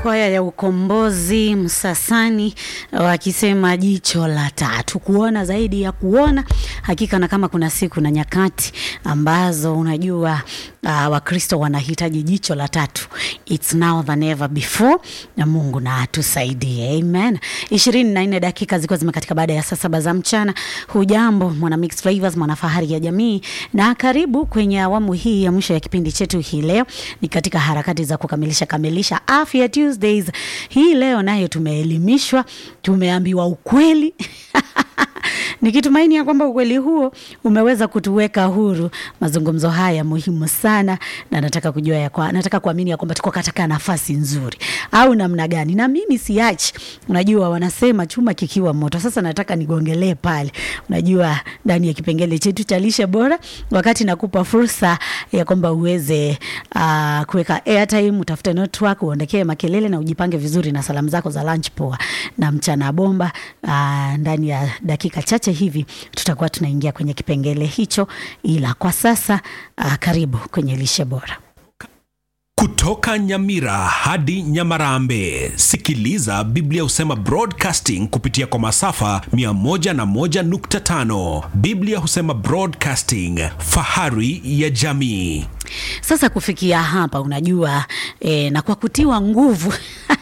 kwaya ya ukombozi Msasani wakisema jicho la tatu, kuona zaidi ya kuona. Hakika na kama kuna siku na nyakati ambazo unajua uh, Wakristo wanahitaji jicho la tatu, it's now than ever before, na Mungu na atusaidie, amen. ishirini na nne dakika zilikuwa zimekatika baada ya saa saba za mchana. Hujambo mwana Mix Flavors, mwana fahari ya jamii, na karibu kwenye awamu hii ya mwisho ya kipindi chetu hii leo. Ni katika harakati za kukamilisha kamilisha afya Tuesdays. Hii leo nayo tumeelimishwa, tumeambiwa ukweli nikitumaini ya kwamba ukweli huo umeweza kutuweka huru. Mazungumzo haya muhimu sana, na nataka kujua ya kwa, nataka kuamini ya kwamba tuko katika nafasi nzuri au namna gani, na mimi siachi. Unajua wanasema chuma kikiwa moto. Sasa nataka nigongelee pale, unajua ndani ya kipengele chetu cha lishe bora, wakati nakupa fursa ya kwamba uweze uh, kuweka airtime, utafute network, uondekee makelele na ujipange vizuri na salamu zako za lunch poa na mchana bomba. Uh, ndani ya dakika chache hivi tutakuwa tunaingia kwenye kipengele hicho, ila kwa sasa uh, karibu kwenye lishe bora. Kutoka Nyamira hadi Nyamarambe, sikiliza Biblia husema broadcasting kupitia kwa masafa 101.5. Biblia husema broadcasting, fahari ya jamii. Sasa kufikia hapa, unajua eh, na kwa kutiwa nguvu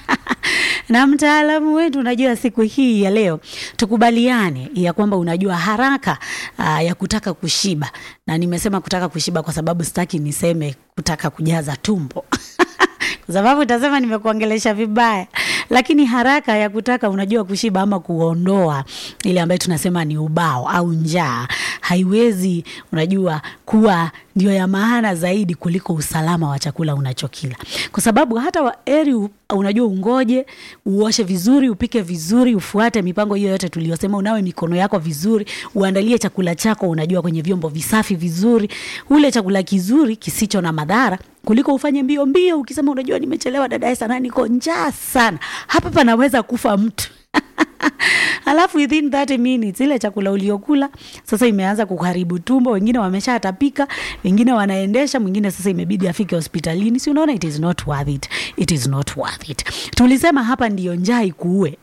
na mtaalamu wetu, unajua siku hii ya leo tukubaliane ya kwamba unajua haraka aa, ya kutaka kushiba, na nimesema kutaka kushiba kwa sababu sitaki niseme kutaka kujaza tumbo kwa sababu utasema nimekuongelesha vibaya, lakini haraka ya kutaka unajua kushiba ama kuondoa ile ambayo tunasema ni ubao au njaa haiwezi unajua kuwa ndio ya maana zaidi kuliko usalama wa chakula unachokila, kwa sababu hata wa eri unajua ungoje uoshe vizuri, upike vizuri, ufuate mipango hiyo yote tuliyosema, unawe mikono yako vizuri, uandalie chakula chako unajua kwenye vyombo visafi vizuri, ule chakula kizuri kisicho na madhara kuliko ufanye mbio mbio ukisema unajua nimechelewa dadae sana, niko njaa sana, hapa panaweza kufa mtu alafu within 30 minutes ile chakula uliokula sasa imeanza kuharibu tumbo, wengine wameshatapika, wengine wanaendesha, mwingine sasa imebidi afike hospitalini. Si unaona, it is not worth it, it is not worth it. Tulisema hapa ndiyo njaa ikuue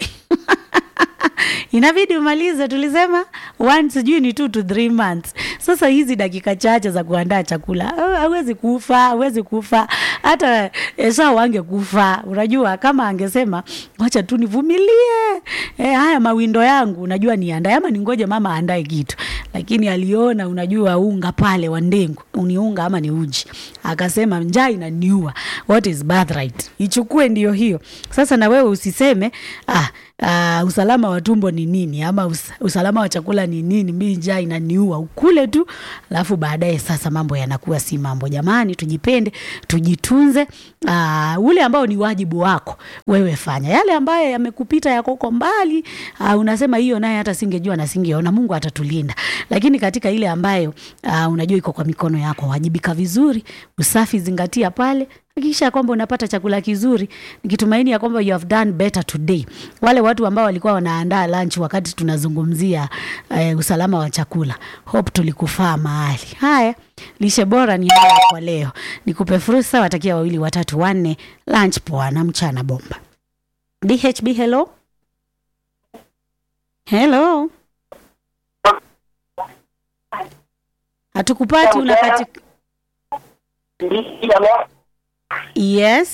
inabidi umalize, tulisema one sijui ni two to three months. Sasa hizi dakika chache za kuandaa chakula hawezi kufa, hawezi kufa. Hata Esau angekufa, unajua kama angesema wacha tu nivumilie, e, haya mawindo yangu unajua niandae ama ningoje mama aandae kitu, lakini aliona unajua unga pale wa ndengu ni unga ama ni uji, akasema njaa inaniua, what is birthright, ichukue ndio hiyo. Sasa na wewe usiseme ah, Uh, usalama wa tumbo ni nini ama us usalama wa chakula ni nini? Mimi njaa inaniua, ukule tu, alafu baadaye sasa mambo yanakuwa si mambo. Jamani, tujipende, tujitunze. Uh, ule ambao ni wajibu wako wewe fanya, yale ambayo yamekupita yako uko mbali, uh, unasema hiyo naye hata singejua na singeona, Mungu atatulinda. Lakini katika ile ambayo uh, unajua iko kwa mikono yako, wajibika vizuri, usafi zingatia pale hakikisha kwamba unapata chakula kizuri, nikitumaini ya kwamba you have done better today. Wale watu ambao walikuwa wanaandaa lunch wakati tunazungumzia eh, usalama wa chakula, hope tulikufaa mahali. Haya, lishe bora ni haya kwa leo. Nikupe fursa, watakia wawili watatu wanne, lunch poa na mchana bomba. DHB, hello hello, hatukupati unakati Yes.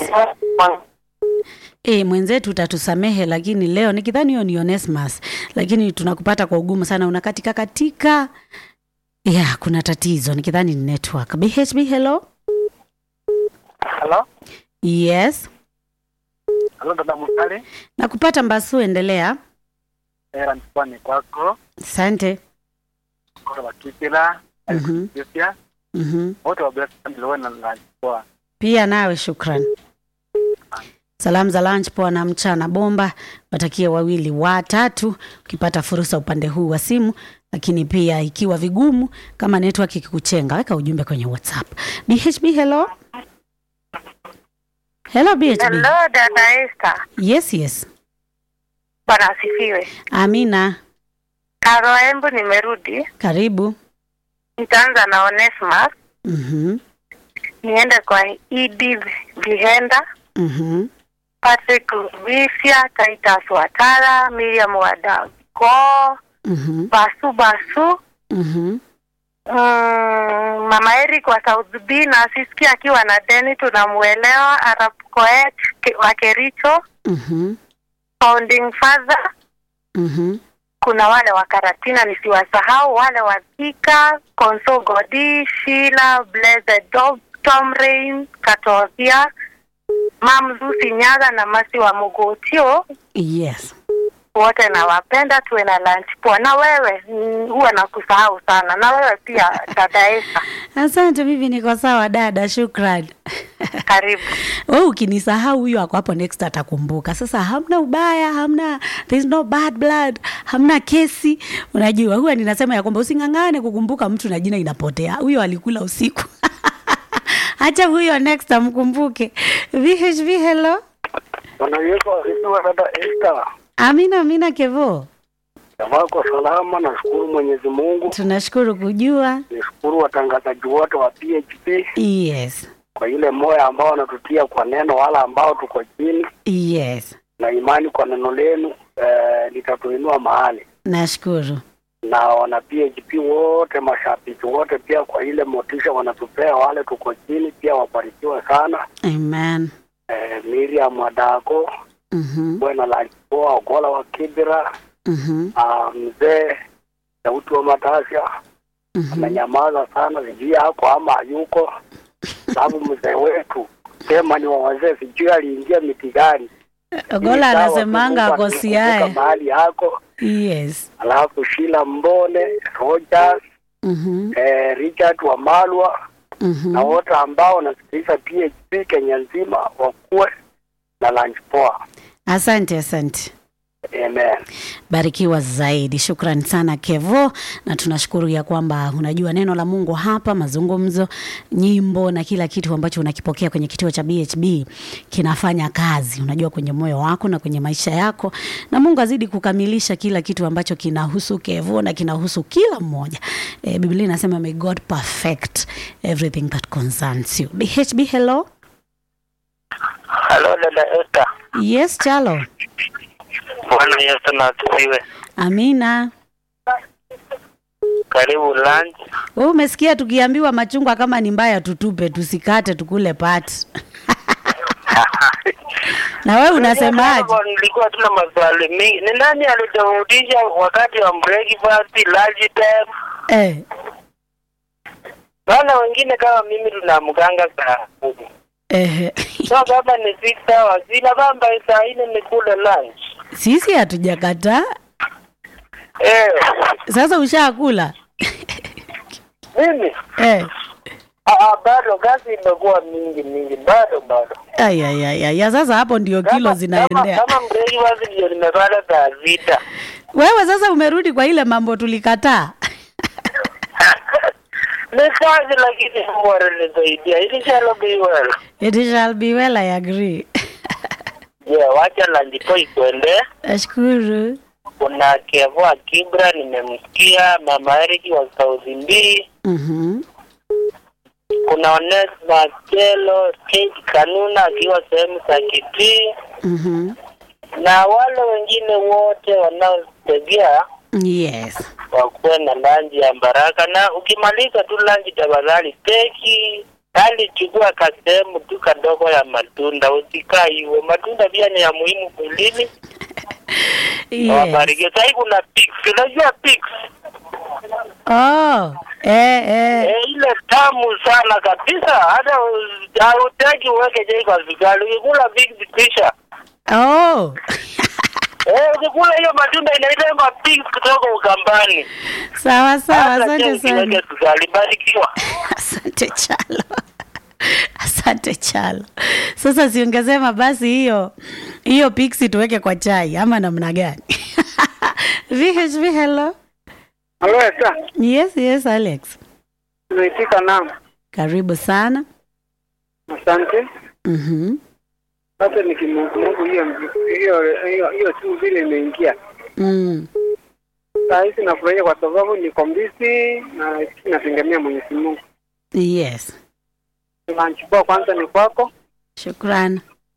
E, mwenzetu utatusamehe, lakini leo nikidhani hiyo ni Onesmus, lakini tunakupata kwa ugumu sana, unakatika katika. Yeah, kuna tatizo nikidhani ni network. BHB, hello. Hello? Yes. Hello, dada Mutale. Nakupata Mbasu, endelea. Era mpwani kwako. Asante. Kwa wakipila. Mhm. Alikusia. Mhm. Wote wa bless family na na kwa. Pia nawe shukran. Salamu za lunch poa na mchana bomba, watakie wawili watatu, ukipata fursa upande huu wa simu, lakini pia ikiwa vigumu kama network ikikuchenga, weka ujumbe kwenye WhatsApp. BHB, hello. Hello BHB. Hello, dada Esther. Yes, yes. Bwana asifiwe. Amina, Karo Embu nimerudi. karibu. Nitaanza na Onesmus. Mhm. Niende kwa ED Vihenda. Mhm. Patrick Rubisha, Titus Watara, Miriam Wadako, Mhm. Basu Basu, Mhm. mm, Mama Eric wa South B na Siski akiwa na Deni tunamuelewa, Arab Koech Ke- wa Kericho, Mhm. Founding Father, Mhm. kuna wale wa Karatina nisiwasahau, wale wa Thika, Konso Godi, Sheila, Blessed Dog, Tom Rain, Katothia, Mam Lucy Nyaga na Masi wa Mugotio, Yes. wote nawapenda, tuwe na lunch poa. Na wewe mm, huwa nakusahau sana, na wewe pia dada Esa, Asante, mimi niko sawa dada, shukran. karibu. Wewe ukinisahau huyo ako hapo next atakumbuka. Sasa hamna ubaya, hamna there's no bad blood, hamna kesi. Unajua huwa ninasema ya kwamba using'ang'ane kukumbuka mtu na jina inapotea. Huyo alikula usiku. Acha huyo next amkumbuke. VHV hello. Bwana Yesu asifiwe dada Esther. Amina amina Kevo. Wako salama, nashukuru Mwenyezi Mungu. Tunashukuru kujua. Nishukuru watangazaji wote wa PHP Yes. kwa ile moyo ambao wanatutia kwa neno, wala ambao tuko chini Yes. na imani kwa neno lenu eh, litatuinua mahali Nashukuru. na wana PHP wote, mashabiki wote pia kwa ile motisha wanatupea, wale tuko chini pia wabarikiwe sana. Amen. Eh, Miriam Wadako, Mhm. Bwana Lajipoa, Ogola wa Kibira, Mhm. ah, mzee Sauti wa Matasha Mhm. amenyamaza sana, sijui yako ama hayuko, sababu mzee wetu sema ni wa wazee, sijui aliingia miti gani. Ogola Sawa, anasemanga Mungu ako akikumbuka Siaya. mahali yako, Yes. alafu Shila Mbone, Rogers, Mhm. eh, Richard Wamalwa Mhm. na wote ambao wanasikiliza PHP Kenya nzima wakuwe na lunch poa. Asante, asante. Amen. Barikiwa zaidi. Shukran sana Kevo, na tunashukuru ya kwamba unajua neno la Mungu hapa, mazungumzo, nyimbo na kila kitu ambacho unakipokea kwenye kituo cha BHB kinafanya kazi, unajua kwenye moyo wako na kwenye maisha yako, na Mungu azidi kukamilisha kila kitu ambacho kinahusu Kevo na kinahusu kila mmoja. E, Biblia inasema may God perfect everything that concerns you. BHB, hello. Halo dada Esther. Yes, Chalo. Bwana Yesu na asifiwe. Amina. Karibu lunch. Wewe umesikia tukiambiwa machungwa kama ni mbaya tutupe, tusikate tukule pat. na wewe unasemaje? Hapo Nilikuwa tuna maswali mingi. Ni nani alitofautisha wakati wa breakfast, lunch time? Eh, Maana wengine kama mimi tunamkanga saa kumi. eh, So kama ni six hours, ina kwamba saa nne nikule lunch. sisi hatujakataa. Eh, Sasa ushakula mimi eh. ah, ah, bado kazi imekuwa mingi mingi, bado bado. Ay, ay, ay, ay. Ya sasa hapo ndio kilo Kama- zinaendea. Kama, kama breakfast ndio nimepata saa sita. Wewe sasa umerudi kwa ile mambo tulikataa. ni kazi lakini Mungu ananisaidia. It shall be well. It shall be well, I agree. Yeah, wacha lanjito ikwende. Nashukuru. Kuna Kevoa Kibra nimemsikia, Mama Eriki wa South B. Mhm. Kuna Onesma Kelo, Kate Kanuna akiwa sehemu za Kitii Mhm. na wale wengine wote wanaotegea Yes. wakuwe na lanji ya baraka, na ukimaliza tu lanji, tafadhali teki hali chukua kasehemu tu kadogo ya matunda, usikaa hivyo. Matunda pia ni ya muhimu mwilini. Yes. Wabarikiwe. Sasa kuna pix, unajua pix Oh. Eh, eh. eh, ile tamu sana kabisa, hata u- hautaki uweke jei kwa vikali. Ukikula pix kisha Oh. eh, ukikula hiyo matunda inaitwa pix kutoka Ukambani. sawa sawa, Hata asante je sana. usiweke vikali. Barikiwa. Asante Chalo, asante Chalo. Sasa siungesema basi hiyo hiyo pixi tuweke kwa chai ama namna gani? VHV, hello. Halo Esther, Yes, yes, Alex, nimeitika naam. karibu sana. Asante. Mhm, Sasa nikimungu hiyo hiyo hiyo hiyo tu vile imeingia. mm. Saa hizi nafurahia kwa sababu niko mbisi na nategemea Mwenyezi Mungu. Yes, Lunch poa kwanza ni kwako. shukran.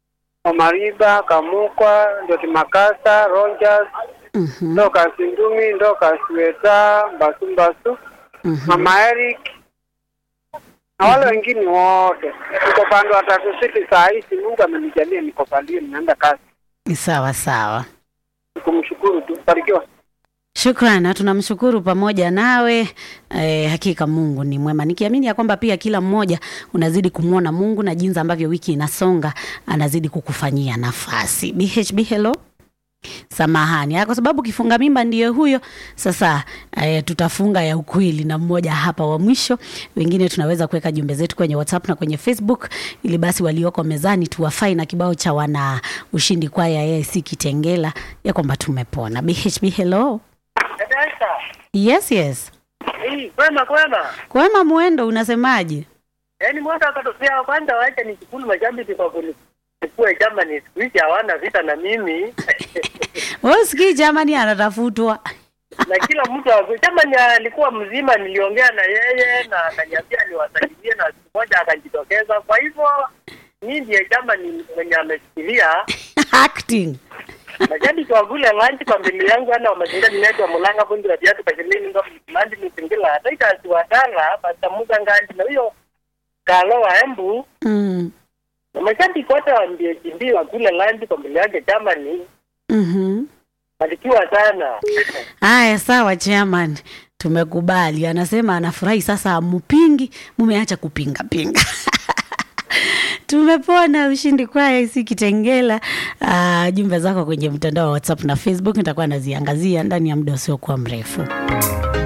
Omariba, Kamukwa, Ndoti Makasa, Rogers, Mhm. Ndoka Sindumi, Ndoka Sweta, Mbasu Mbasu, Mhm. Mama Eric na wale wengine wote. Niko pande wa Tatu City saa hizi, Mungu amenijalia niko pande ninaenda kazi. Sawa sawa. Nikumshukuru tu. Barikiwa. Shukran, na tunamshukuru pamoja nawe. Eh, hakika Mungu ni mwema, nikiamini ya kwamba pia kila mmoja unazidi kumwona Mungu na jinsi ambavyo wiki inasonga anazidi kukufanyia nafasi. BHB, hello. Samahani, ah, kwa sababu kifunga mimba ndiyo huyo. Sasa eh, tutafunga ya ukweli na mmoja hapa wa mwisho. Wengine tunaweza kuweka jumbe zetu kwenye WhatsApp na kwenye Facebook, ili basi walioko mezani tuwafai na kibao cha wana ushindi kwaya AIC Kitengela ya kwamba tumepona. BHB, hello. Yes, yes. Hii, kwema kwema. Kwema mwendo, unasemaje? Yaani mwaka akatokea kwanza wacha nishukuru mashabiki kwa kunikuwa Germany siku hizi hawana vita na mimi. Wewe usikii jamani anatafutwa. na kila mtu wa- Germany alikuwa mzima, niliongea na yeye na akaniambia niwasalimie, na siku moja akajitokeza. Kwa hivyo mimi ndiye Germany mwenye ameshikilia Acting. mashabiki wa kule lanchi kwa mbili yangu ana wamazinga ninaitwa mulanga fundi wa viatu kashilini ndo mlandi misingila hata ikasi wadala basamuza ngandi na huyo kalo wa embu Mm. na mashabiki wote wa mbie wa kule lanchi kwa mbili yake Germany Mhm. barikiwa sana Haya, sawa chairman, tumekubali. Anasema anafurahi sasa, amupingi, mumeacha kupinga pinga. Tumepona ushindi kwa AIC Kitengela. Uh, jumbe zako kwenye mtandao wa WhatsApp na Facebook nitakuwa naziangazia ndani ya muda usiokuwa mrefu.